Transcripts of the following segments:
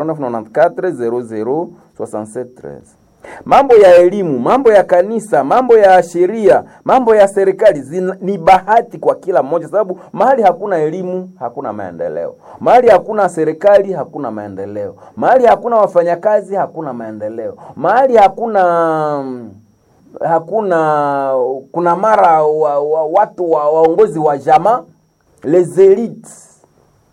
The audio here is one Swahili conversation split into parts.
94 00 Mambo ya elimu, mambo ya kanisa, mambo ya sheria, mambo ya serikali zina, ni bahati kwa kila mmoja, sababu mahali hakuna elimu hakuna maendeleo, mahali hakuna serikali hakuna maendeleo, mahali hakuna wafanyakazi hakuna maendeleo, mahali hakuna hakuna kuna mara wa, wa, watu wa, waongozi wa jamaa les elites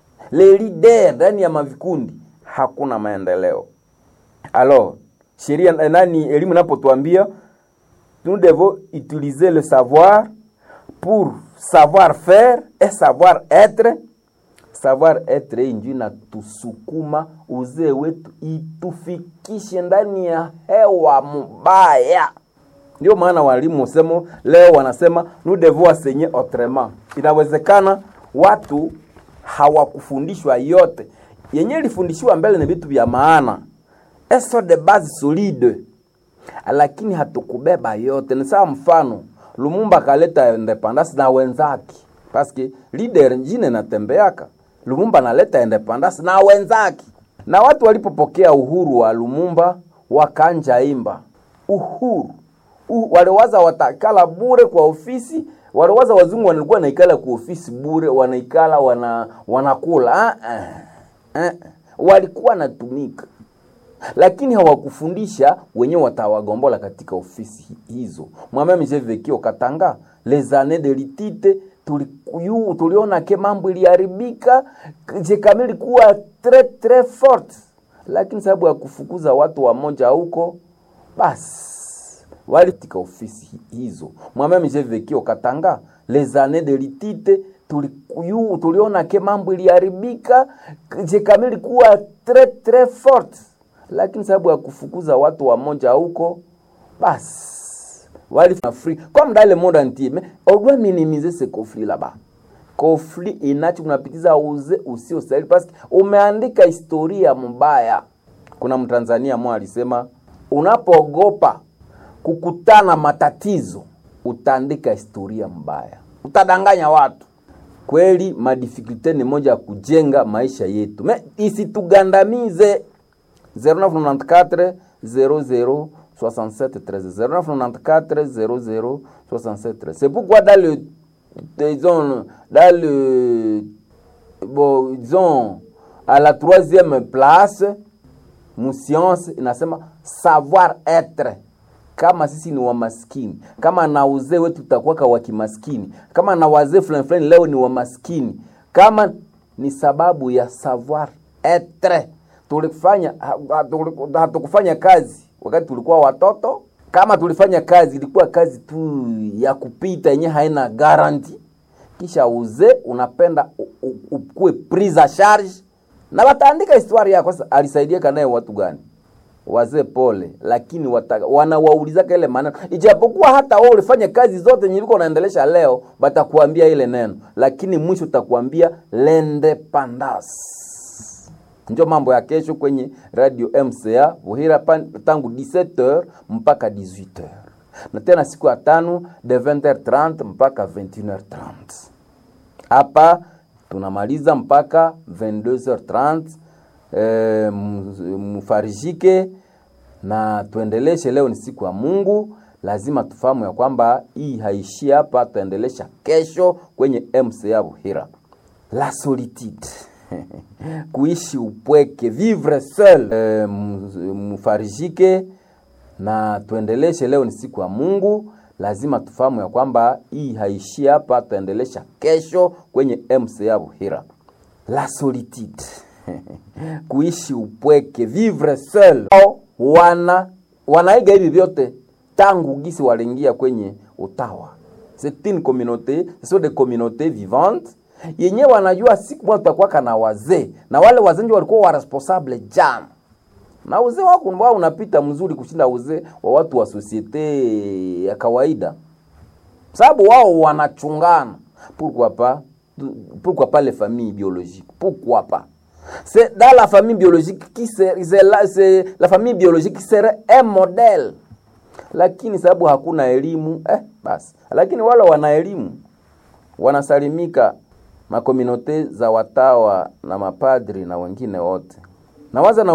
les leaders ndani ya mavikundi hakuna maendeleo. Alors sheria nani, elimu inapotuambia nous devons utiliser le savoir pour savoir faire et savoir être. Savoir être injui na tusukuma uzee wetu itufikishe ndani ya hewa mbaya. Ndio maana walimu semo leo wanasema nous devons enseigner autrement. Inawezekana watu hawakufundishwa yote yenye ilifundishiwa mbele, ni vitu vya maana eso de base solide, lakini hatukubeba yote. Ni sawa mfano Lumumba kaleta independence na wenzake, paske leader njine natembeaka. Lumumba naleta independence na wenzake, na watu walipopokea uhuru wa Lumumba wakanja imba uhuru uh, waliwaza watakala bure kwa ofisi waliwaza wazungu walikuwa naikala kwa ofisi bure, wanaikala wana wanakula ah, ah, ah. walikuwa natumika lakini hawakufundisha wenyewe watawagombola katika ofisi hizo. Mwameme jevekio katanga les années de litite tulikuyu tuliona ke mambo iliharibika, je kama ilikuwa très très forte, lakini sababu ya kufukuza watu wamoja huko basi wali katika ofisi hizo. Mwameme jevekio katanga les années de litite tulikuyu tuliona ke mambo iliharibika, je kama ilikuwa très très forte lakini sababu ya kufukuza watu wamoja huko basi wali free comme dans le monde entier mais on doit minimiser ce conflit là-bas conflit inacho kunapitiza uze usio stahili parce que umeandika historia mbaya kuna mtanzania mmoja alisema unapoogopa kukutana matatizo utaandika historia mbaya utadanganya watu kweli madifikulte ni moja ya kujenga maisha yetu me isitugandamize 0994 00 67 13 0994 00 67 13 c'est pourquoi dans le disons dans le bon disons à la troisième place muscience inasema savoir être kama sisi ni wamaskini, kama na uzee wetu tutakuwaka wa kimaskini, kama na wazee fulani fulani leo ni wamaskini, kama ni sababu ya savoir etre. Tulifanya hatukufanya kazi wakati tulikuwa watoto. Kama tulifanya kazi, ilikuwa kazi tu ya kupita yenye haina garanti. Kisha uzee unapenda ukuwe prise a charge, na wataandika historia yako. Sasa alisaidia kanaye watu gani? wazee pole, lakini wanawaulizaka ile maneno, ijapokuwa hata wao ulifanya kazi zote nyiliko unaendelesha leo, batakuambia ile neno, lakini mwisho utakuambia l'independance. Ndio mambo ya kesho kwenye radio MCA Buhira tangu 17h mpaka 18h, na tena siku ya tano de 20h30 mpaka 21h30. Hapa tunamaliza mpaka 22h30. E, mfarijike na tuendeleshe. Leo ni siku ya Mungu, lazima tufahamu ya kwamba hii haishii hapa, tuendelesha kesho kwenye MCA Buhira. La solitude kuishi upweke, vivre seul. E, mfarijike na tuendeleshe. Leo ni siku ya Mungu, lazima tufahamu ya kwamba hii haishii hapa, tuendelesha kesho kwenye MCA Buhira. La solitude kuishi upweke vivre seul. Wana wanaiga hivi vyote tangu gisi waliingia kwenye utawa. C'est une communauté, ce sont des communautés vivantes yenye wanajua siku moja tutakuwa na wazee na wale wazee ndio walikuwa wa responsable jana, na uzee wako wao unapita mzuri kushinda uzee wa watu wa societe ya kawaida, sababu wao wanachungana. Pourquoi pas, pourquoi pas les familles biologiques, pourquoi pas c'est dans la famille biologique qui c'est la, la famille biologique qui serait un modèle, lakini sababu hakuna elimu eh, basi. Lakini wale wana elimu wanasalimika makominote za watawa na mapadri na wengine wote. Nawaza na